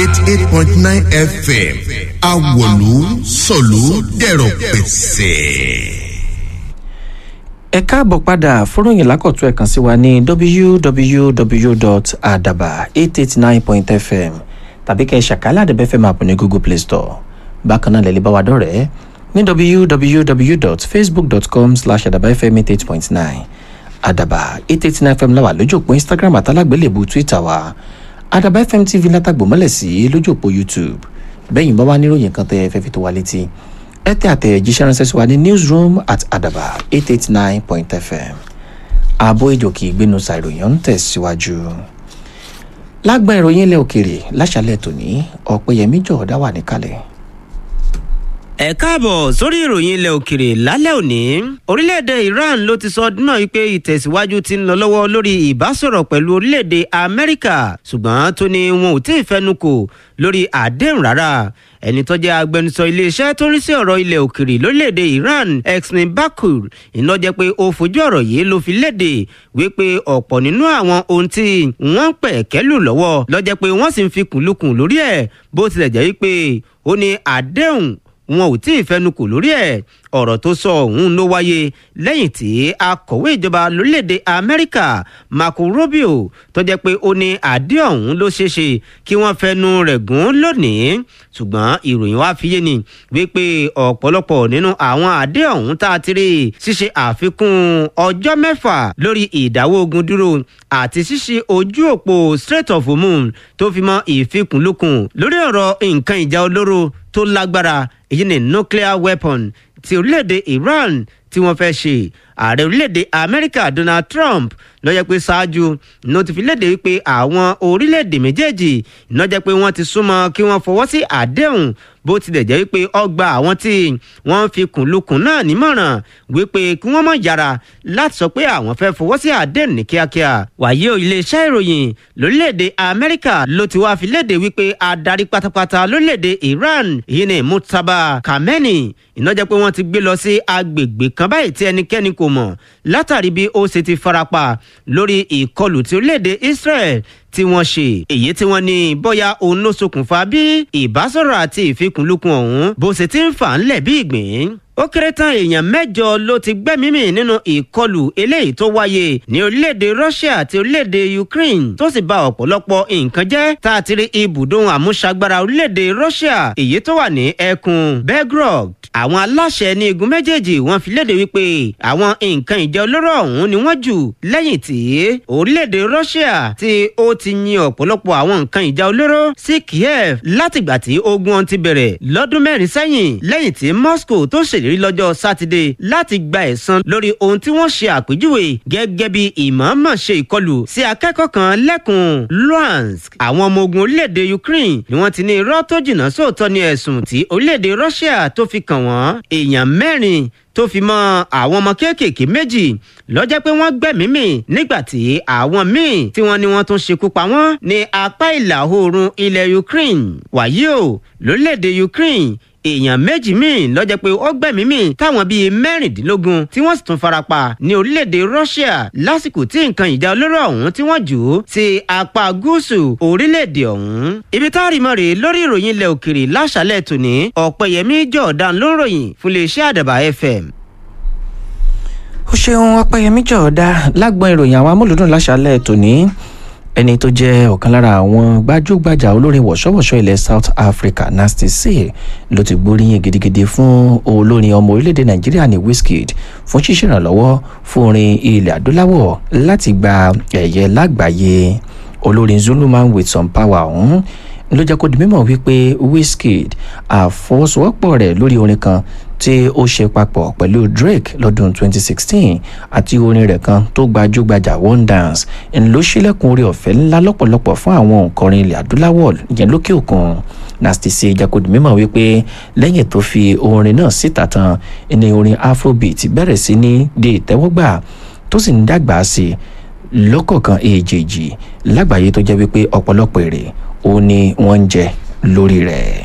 eighty eight point nine fm awolu sọ̀lú dẹ̀rọ̀ pẹ̀sẹ̀. ẹ káàbọ̀ padà fọ́rọ̀yìn lákọ̀tún ẹ̀ kàn sí wa ní www.adaba889.fm tàbí kẹ́ ẹ ṣàkálà àdẹ̀bẹ́fẹ́ máa pọ̀ ní google play store bákan náà lẹ́lẹ́ bá wa dọ̀rẹ́ ní www.facebook.com slash adabafm88.9 adaba 889 fm láwà lójú òpó instagram àtàlágbélébù twitter wa adaba fm tv látàgbò mọ́lẹ̀ sí lójú òpó youtube bẹ́yìn bá wà níròyìn kan tẹ́ ẹ fẹ́ fi tó wa létí ẹ tẹ àtẹ̀jíṣẹ́ ránṣẹ́ sí wa ní newsroom at adaba 889.fm ààbò ìjòkè ìgbénu ṣàìròyìn ń tẹ̀síwájú lágbà ìròyìn ilẹ̀ òkèèrè láṣálẹ̀ tòní ọ̀pẹ̀yẹmí jọ̀ọ́dá wà níkàlẹ̀ ẹ káàbọ̀ sórí ìròyìn ilẹ̀ òkèrè lálẹ́ òní orílẹ̀-èdè iran ló ti sọ ọdún náà wípé ìtẹ̀síwájú ti ń lọ lọ́wọ́ lórí ìbásọ̀rọ̀ pẹ̀lú orílẹ̀-èdè amẹ́ríkà ṣùgbọ́n tó ní wọn ò tí ì fẹnu kò lórí àdéhùn rárá ẹni tó jẹ́ agbẹnusọ iléeṣẹ́ tó ń rí sí ọ̀rọ̀ ilẹ̀ òkèrè lórílẹ̀‐èdè iran exmin bakur iná jẹ́ pé ó fojú ọ̀rọ̀ yìí ló fi léde wípé ọ̀pọ̀ nínú àwọn ohun tí wọ́n ń pẹ̀ kẹ́lù lọ́wọ́ lọ́jẹ́ pé wọ́n sì ń fi kùnlùkùn lórí ẹ̀ bó tilẹ̀ jẹ́ wípé ó ní àdéhùn wọn ò tí ì fẹnukò lórí ẹ̀ ọ̀rọ̀ tó sọ ọ̀hún ló wáyé lẹ́yìn tí akọ̀wé ìjọba lórílẹ̀‐èdè amẹ́ríkà marco rubio tó jẹ́ pé ó ní àdé ọ̀hún ló ṣeé ṣe kí wọ́n fẹnu rẹ̀ gùn lónìí ṣùgbọ́n ìròyìn wá fi yé ni wípé ọ̀pọ̀lọpọ̀ nínú àwọn àdé ọ̀hún tá a ti rí ṣíṣe àfikún ọjọ́ mẹ́fà lórí ìdáwọ́ ogun dúró àti ṣíṣe ojú òpó strait of hormone tó fi mọ́ ìfikùnlukùn lórí ọ̀rọ̀ nǹkan ìjà olóró tó lágbára èyí ni nuclear weapon ti orílẹ̀-èdè iran tí wọ́n fẹ́ ṣe ààrẹ orílẹ̀-èdè amẹ́ríkà donald trump lọ́jọ́ pé ṣáájú ló ti fi léde wípé àwọn orílẹ̀-èdè méjèèjì lọ́jọ́ pé wọ́n ti súnmọ́ kí wọ́n fọwọ́ sí àdéhùn bó tilẹ̀ jẹ́ wípé ọgbà àwọn tí wọ́n fi kùnlukùn náà nímọ̀ràn wípé kí wọ́n mọ̀ yára láti sọ pé àwọn fẹ́ fọwọ́ sí àdéhùn ní kíákíá wàyí o iléeṣẹ́ ìròyìn lórílẹ̀‐èdè amẹ́ríkà ló ti wá fi léde wípé adarí pátápátá lórílẹ̀‐èdè iran yìí ni murtaba kameni ìnájẹ́ pé wọ́n ti gbé lọ sí agbègbè kan báyìí tí ẹnikẹ́ni kò mọ̀ látàrí bí ó ṣe ti farapa lórí ìkọlù tí orílẹ̀‐èdè israel tí wọ́n ṣe èyí tí wọ́n ní bóyá òun ló ṣokùnfà bí ìbásọ̀rọ̀ àti ìfikùnlukùn ọ̀hún bó ṣe ti ń fà ń lẹ̀ bí ìgbín ó kéré tán èèyàn mẹ́jọ ló ti gbẹ́mímì nínú ìkọlù eléyìí tó wáyé ní orílẹ̀-èdè russia àti orílẹ̀-èdè ukraine tó sì ba ọ̀pọ̀lọpọ̀ nǹkan jẹ́ tá a ti rí ibùdó àmúṣagbára orílẹ̀-èdè russia èyí tó wà ní ẹkùn belgrade àwọn aláṣẹ ní igun méjèèjì wọn fi léde wípé àwọn nǹkan ìjà olóró ọ̀hún ni wọ́n jù lẹ́yìn tí orílẹ̀-èdè russia tí ó ti yin ọ̀pọ̀lọpọ̀ àwọn nǹkan ìjà olóró sí kiev látìgbà tí ogun ọ̀hún ti bẹ̀rẹ̀ lọ́dún mẹ́rin sẹ́yìn lẹ́yìn tí moscow tó ṣèlérí lọ́jọ́ sátidé láti gba ẹ̀san lórí ohun tí wọ́n ṣe àpèjúwe gẹ́gẹ́ bí ìmọ̀ọ́mọ̀ ṣe ìkọlù sí akẹ́kọ̀ọ́ kan lẹ́kùn luhansk àwọn ọmọ ogun orílẹ̀-èdè ukraine ni wọ́n ti ní irọ́ tó jìnnà sóòótọ́ ní ẹ̀sùn tí orílẹ̀-èdè russia tó fi kàn wọ́n èèyàn mẹ́rin tó fi mọ àwọn ọmọ kéékèèké méjì lọ́jọ́ pé wọ́n gbẹ̀mímì nígbà tí àwọn míì tí wọ́n ní wọ́n tún ṣekú pa wọ́n ní apá ìlà oòrùn ilẹ̀ ukraine wàyí o lórílẹ̀‐èdè ukraine èèyàn méjì míì lọ́jọ́ pé ó gbẹ̀mí mì táwọn bíi mẹ́rìndínlógún tí wọ́n sì tún farapa ní orílẹ̀-èdè russia lásìkò tí nǹkan ìjà olóró ọ̀hún tí wọ́n jù ú sí apá gúúsù orílẹ̀-èdè ọ̀hún. ibi tá a rí mọ́ rèé lórí ìròyìn ilẹ̀ òkèrè láṣálẹ̀ tòní ọ̀pẹ̀yẹmí jọ̀ọ̀dán ló ń ròyìn fún iléeṣẹ́ àdàbà fm ó ṣeun ọpẹyẹmí jọ̀ọ́dá lágbọn ìròyìn àwọn amúlùdùn láṣálẹ̀ tòní ẹni tó jẹ́ ọ̀kan lára àwọn gbajúgbajà olórin wọ̀ṣọ́wọ̀ṣọ́ ilẹ̀ south africa nasty c ló ti gbóríyìn gidigidi fún olórin ọmọ orílẹ̀-èdè nàìjíríà ní wizkid fún ṣíṣèrànlọ́wọ́ fún orin ilẹ̀ adúláwọ̀ láti gba ẹ̀yẹ lágbàáyé olórin zuluman with some power ọ̀hún ló jẹ́ kó di mímọ̀ wípé wizkid àfọwọ́sowọ́pọ̀ rẹ̀ lórí orin kan tí ó ṣe papọ̀ pẹ̀lú drake lọ́dún 2016 àti orin rẹ̀ kan tó gbajúgbajà one dance ń ló ṣílẹ̀kùn orí ọ̀fẹ́ ńlá lọ́pọ̀lọpọ̀ fún àwọn òǹkọrin ilẹ̀ adúláwọ̀ yẹn lókè òkun nasty c jakodi mímọ̀ wípé lẹ́yìn tó fi orin náà síta tán ní orin afrobeat bẹ̀rẹ̀ sí ní di ìtẹ́wọ́gbà tó sì ń dàgbà sí i lọ́kọ̀ọ̀kan èjèèjì lágbàáyé tó jẹ́ wípé ọ̀pọ̀lọpọ̀ èrè ó ní wọ́n ń jẹ lórí rẹ̀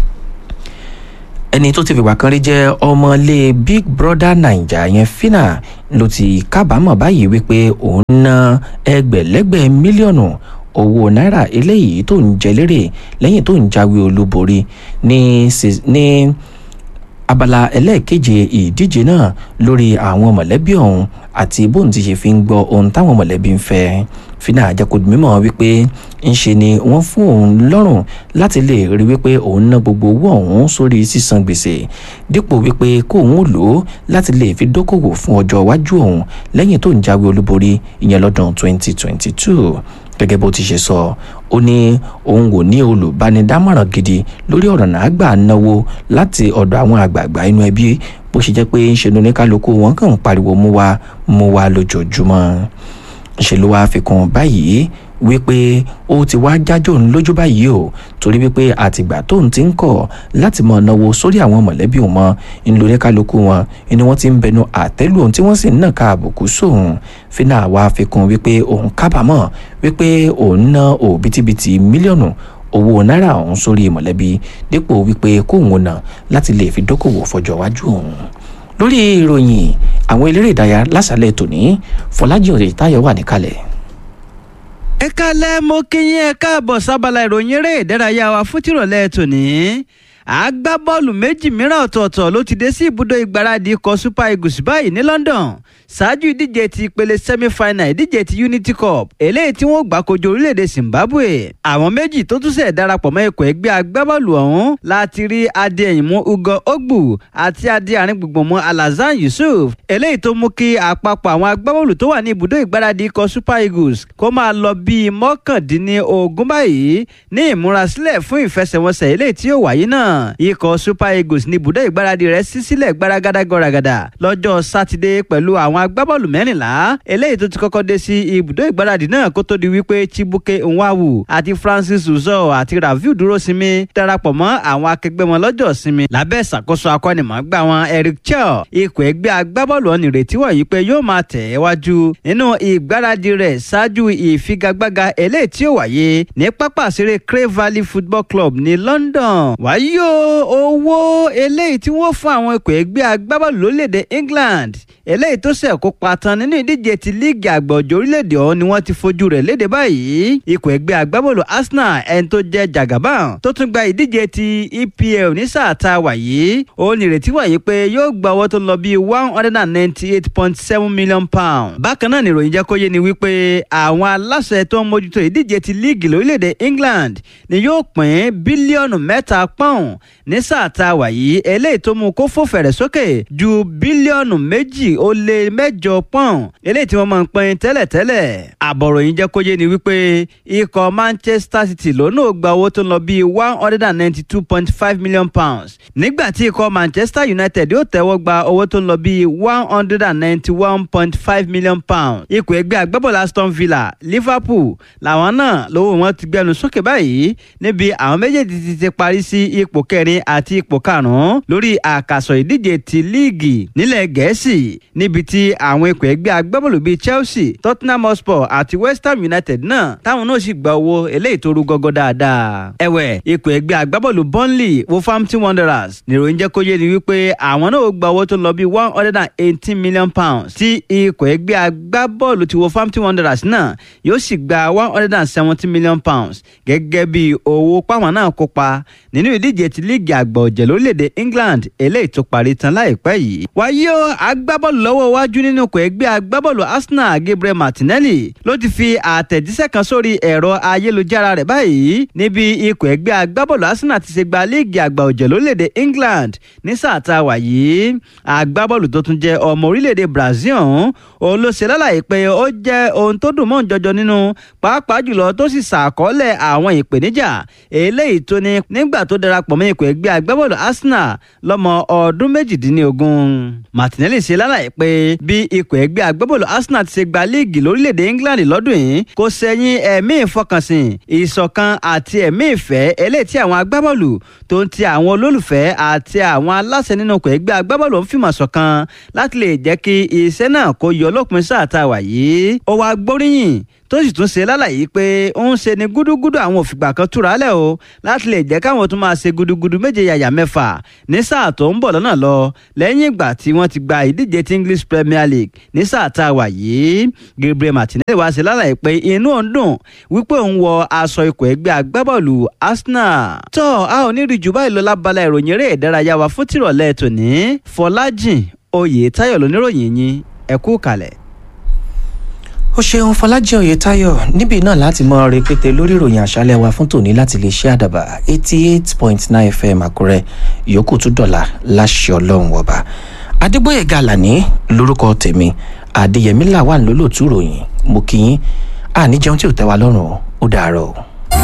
ẹni tó ti fìgbà kan rí jẹ́ ọmọlé big brother naija yẹn fina ló ti kábàámọ̀ báyìí wípé òun ná ẹgbẹ̀lẹ́gbẹ̀ mílíọ̀nù owó náírà eléyìí tó ń jẹ lérè lẹ́yìn tó ń jáwé olúborí ní ní abala ẹlẹ́ẹ̀keje ìdíje náà lórí àwọn mọ̀lẹ́bí ọ̀hún àti bóun ti ṣe fi ń gbọ́ ohun táwọn mọ̀lẹ́bí ń fẹ́ fínà àjẹkùdù mímọ́ wípé ń ṣe ni wọ́n fún òun lọ́rùn láti lè rí wípé òun ná gbogbo owó ọ̀hún sórí sísan gbèsè dípò wípé kóun ò lò ó láti lè fi dókòwò fún ọjọ́ iwájú òun lẹ́yìn tó ń jáwé olúborí ìyẹn lọ́dún 2022 gẹ́gẹ́ bó ti ṣe sọ ó ní òun kò ní olùbánidámọ̀ràn gidi lórí ọ̀rọ̀ náà gbà náwó láti ọ̀dọ̀ àwọn àgbààgbà inú ẹbí bó ṣe jẹ́ pé ń ṣe ní oníkálukú wọn kàn ń pariwo mú wa mú wa lójoojúmọ́ ṣe ló wáá fi kún báyìí wípé ó ti wá jájò ń lójú báyìí o torí wípé àtìgbà tóun ti ń kọ̀ láti mọ̀ náwó sórí àwọn mọ̀lẹ́bí òun mọ́ ń lo oníkálukú wọn ni wọ́n ti ń bẹnu àtẹ́lù ohun tí wọ́n sì ń nàka àbùkù sóun fínà wá fi kún wípé òun kábàámọ̀ wípé òun ná òbítíbitì mílíọ̀nù owó náírà ọ̀hún sórí mọ̀lẹ́bí dípò wípé kóun ná láti lè fi dókòwò fọjọ́ iwájú òun lórí ìròyìn àwọn eléré ìdárayá lásàlẹ̀ tòní fọlájì òde táyọ̀ wà níkàlẹ̀. ẹ kálẹ́ mo kí yín ẹ káàbọ̀ sábàlá ìròyìn eré ìdárayá wa fún tìrọ̀lẹ́ tòní agbábọ́ọ̀lù méjì mìíràn ọ̀tọ̀ọ̀tọ̀ ló ti dé sí ibùdó ìgbáradì ikọ̀ super eagles báyìí ní london ṣáájú ìdíje ti ìpele semi-final ìdíje ti unity cup eléyìí tí wọ́n gbà kojú orílẹ̀-èdè zimbabwe àwọn méjì tó tún ṣẹ̀ darapọ̀ mọ́ ikọ̀ ẹgbẹ́ agbábọ́ọ̀lù ọ̀hún láti rí adéyìnmú ugo ogbu àti adé àárín gbùngbùn mọ́ alhassan yusuf eléyìí tó mú kí àpapọ̀ àwọn agbábọ́ọ̀lù tó wà ní ibùdó ìgbáradì ikọ̀ super eagles kó máa lọ bíi mọ́kàndínlógún báyìí ní ìmúrasílẹ̀ fún ìfẹsẹ̀wọnsẹ̀ eléyìí tí yóò wáyé náà ikọ̀ super eagles ní ibùdó ìgbáradì rẹ̀ ṣí sílẹ̀ gbaragada gọ̀ràgàdà lọ́jọ́ sátidé pẹ̀lú àwọn agbábọ́ọ̀lù mẹ́rìnlá eléyìí tó ti kọ́kọ́ dé sí ibùdó ìgbáradì náà kó tó di wípé chibuke nwawu àti francis uzo àti raviu dúrósinmi darapọ̀ mọ́ àwọn akẹgbẹ́ wọn lọ́jọ́ sinmi lábẹ́ ìṣàkóso akọ́nimọ̀ọ́gbà wọn eric chel ikọ̀ ẹgbẹ́ agbábọ́ọ̀lù ọ̀nì ìrètí wọ̀nyí pé yóò máa tẹ̀ ẹ́ wájú nínú ìgbáradì rẹ̀ ṣáájú ìfigagbága eléyìí tí ó wáyé ní pápá ìṣeré cray valley football club ní london wáyé o owó eléyìí tí wọ́n fún àwọn ikọ̀ ẹgbẹ́ agbábọ́ọ̀lù lórílẹ̀‐èdè england eléyìí tó ṣẹ̀ kópa tán nínú ìdíje ti líìgì àgbà ọ̀jọ̀ orílẹ̀‐èdè ọ̀hún ni wọ́n ti fojú rẹ̀ léde báyìí ikọ̀ ẹgbẹ́ agbábọ́ọ̀lù arsenal ẹni tó jẹ́ jagaban tó tún gba ìdíje ti epl ní sáà tá a wà yìí ó ní ìrètí wà yìí pé yóò gba owó tó lọ bíi one hundred and ninety eight point seven million pounds bákan náà ni ìròyìn jẹ́ kó yé ni wípé àwọn aláṣẹ tó ń mójútó ìdíje ti líìgì lórílẹ̀‐èdè england ni yóò pín bílíọ̀nù mẹ́ta pọ́ùn ní sáà tá a wà yìí eléyìí tó mú kó fò fẹ̀rẹ̀ sókè ju bílíọ̀nù méjì ó lé mẹ́jọ pọ́n eléyìí tí wọ́n máa ń pín tẹ́lẹ̀tẹ́lẹ̀. àbọ̀ròyìn jẹ́ kó yé ni wípé ikọ̀ manchester city lónà ó gba owó tó lọ bíi one hundred and ninety two point five million pounds nígbà tí ikọ̀ manchester united yóò tẹ́wọ́ gba owó tó lọ bíi one hundred and ninety one point five million pounds. ikọ̀ ẹgbẹ́ agbábọ́ọ̀lù aston villa liverpool làwọn náà lówó wọn ti gbẹnu sókè báyìí níbi àwọn méjèèjì ti ti parí sí ipò kẹrin àti ipò karùn-ún lórí àkàsọ̀ ìdíje ti líìgì nílẹ̀ gẹ̀ẹ́sì níbi tí àwọn ikọ̀ ẹgbẹ́ agbábọ́ọ̀lù bíi chelsea tottenham hotspur àti west ham united náà táwọn náà sì gba owó eléyìí tó rú gọ́gọ́ dáadáa. ẹ̀wẹ̀ ikọ̀ ẹgbẹ́ agbábọ́ọ̀lù burnley wolverhampton wanderers nìròyìn jẹ́ kó yé ni wípé àwọn náà gba owó tó lọ bíi one hundred and eighteen million pounds tí ikọ̀ ẹgbẹ́ agbábọ́ọ̀lù ti wolverhampton wanderers náà yóò sì gba one hundred and seventy million pounds gẹ́gẹ́ bí owó páwọn náà kópa nínú ìdíje ti líìgì àgbà ọ̀jẹ̀ lórílẹ̀‐èdè england eléyìí tó parí tán láìpẹ́ yìí. wáyé o agbábọ́ọ̀lù lọ́wọ́ iwájú nínú ikọ̀ ẹgbẹ́ agbábọ́ọ̀lù arsenal gabriel martinelli ló ti fi àtẹ̀jíṣẹ́ kan sórí ẹ̀rọ ayélujára rẹ̀ báyìí níbi ikọ̀ ẹgbẹ́ agbábọ́ọ̀lù arsenal ti ṣe gba líìgì àgbà ọ̀jẹ̀ lórílẹ̀‐èdè england ní sáà tá a wà yìí. agbábọ́ọ̀lù tó tún jẹ́ ọmọ orílẹ̀‐èdè brazil ọ̀hún òun ló ṣe lálàyé pé ó jẹ́ ohun tó dùn mọ́ jọjọ nínú pàápàá jùlọ tó sì ṣàkọọ́lẹ̀ àwọn ìpèníjà eléyìí tó ní nígbà tó darapọ̀ mọ́ ikọ̀ ẹgbẹ́ agbábọ́ọ̀lù arsenal lọ́mọ ọdún méjìdínlógún. martinelli ṣe lálàyé pé bí ikọ̀ ẹgbẹ́ agbábọ́ọ̀lù arsenal ti ṣe gba líìgì lórílẹ̀‐èdè england lọ́dún yìí kò sẹ́yìn ẹ̀mí ìfọkànsìn ìṣọ̀kan àti ẹ̀mí ìfẹ́ eléyìí tí àwọn agbábọ́ọ̀lù tó ń ti àwọn olólùfẹ́ àti àwọn aláṣẹ nínú ikọ̀ ẹgbẹ́ agbábọ́ọ̀lù ń fìmọ̀ ṣọ̀kan láti lè jẹ́ kí iṣẹ́ náà kó yọ lópin sáà tá a wà yìí. ó wá gbóríyìn tó sì tún ṣe lálàyé pé ó ń ṣe ni gúdúgúdú àwọn òfìgbà kan túra lẹ̀ o láti lè jẹ́ káwọn tún máa ṣe gúdúgúdú méje yàyà mẹ́fà ní sáà tó ń bọ̀ lọ́nà lọ lẹ́yìn ìgbà tí wọ́n ti gba ìdíje ti English Premier League ní sáà tá a wà yìí Gabriel Martinelli wá ṣe lálàyé pé inú òun dùn wípé òun wọ aṣọ ikọ̀ ẹgbẹ́ agbábọ́ọ̀lù Arsenal tó a ò ní rí jù báyìí lọ lábala ìròyìn eré ìdárayá wa fún tìrọ̀lẹ́ tòní Fọlájìn Oyètáyọ̀ lóníròyìn yín ẹ kú kalẹ̀. ó ṣeun fọlájì oyètáyọ níbí náà láti mọ rẹpẹtẹ lórí ìròyìn àṣálẹ́ wa fún tòní láti lè ṣe àdàbà eighty eight point nine fm àkúrẹ́ ìyókù tún dọ̀là láṣẹ ọlọ́run ọba adégbòye gàlàní lórúkọ tèmi adéyẹmí làwọn lólótú ròyìn mo kí yín àníjẹun tí ò tẹ́ wa lọ́rùn ó dàárọ̀ o.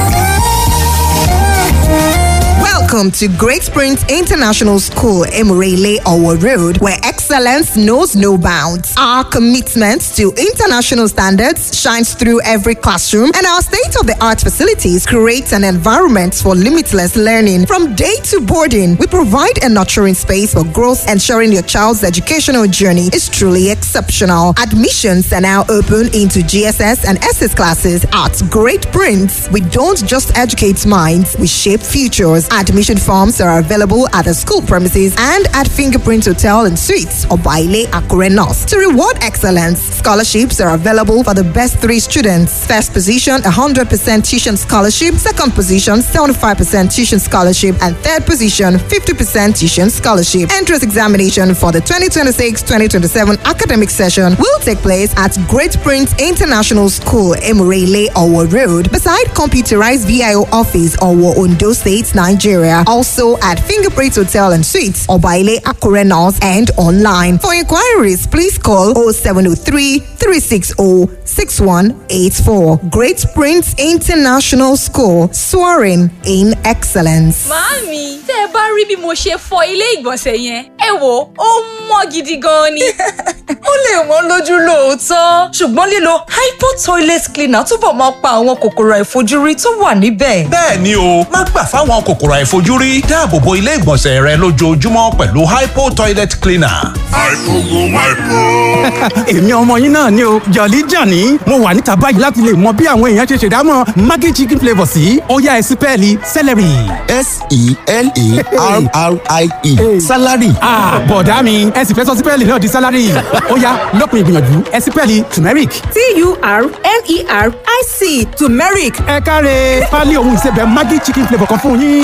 Welcome to Great Springs International School, Emurele Owo Road, where excellence knows no bounds. Our commitment to international standards shines through every classroom, and our state of the art facilities create an environment for limitless learning. From day to boarding, we provide a nurturing space for growth, ensuring your child's educational journey is truly exceptional. Admissions are now open into GSS and SS classes at Great Prince. We don't just educate minds, we shape futures. Admission forms are available at the school premises and at Fingerprint Hotel and Suites or Baile Akure North. To reward excellence, scholarships are available for the best three students. First position, 100% tuition scholarship. Second position, 75% tuition scholarship. And third position, 50% tuition scholarship. Entrance examination for the 2026-2027 academic session will take place at Great Prince International School, Emurele, Owo Road, beside computerized VIO office, Owo, Ondo State, Nigeria. Also at Fingerprint Hotel and Suites, Obaile Akure North and online. For inquiries, please call 0703 360 6184. Great Prince International School, soaring in excellence. Màámi, tẹ́ ẹ bá rí bí mo ṣe fọ ilé ìgbọ̀nsẹ̀ yẹn, ẹ wò ó mọ́ gidi gan ni. ó lè wọ́n lójú lóòótọ́ ṣùgbọ́n lílo hypo toilet cleaner túbọ̀ máa pa àwọn kòkòrò àìfojúrí tó wà níbẹ̀. bẹ́ẹ̀ ni o má gbà fáwọn kòkòrò àìfojúrí dáàbò bo ilé ìgbọ̀nsẹ̀ rẹ lójoojúmọ́ pẹ̀lú hypo toilet cleaner. èmi ọmọ yín náà ni o jọ̀lí jàní mo wà níta báyìí láti lè mọ bí àwọn èèyàn ṣe ṣèdámọ̀ maggi chicken flavour sí ọ̀yá ẹ̀sìn pẹ́ẹ́lí celery. s-e-l-a-r-r-i-e salary. bọ̀dá mi ẹ sì fẹ́ sọ sípẹ́ẹ̀lì náà di salary ọ̀yá lópin ìgbìyànjú ẹ̀sìn pẹ́ẹ́lì turmeric. t-u-r-m-e-r-i-c turmeric ẹ káre pálí ohun ìsebẹ̀ maggi chicken flavour kan fún yín.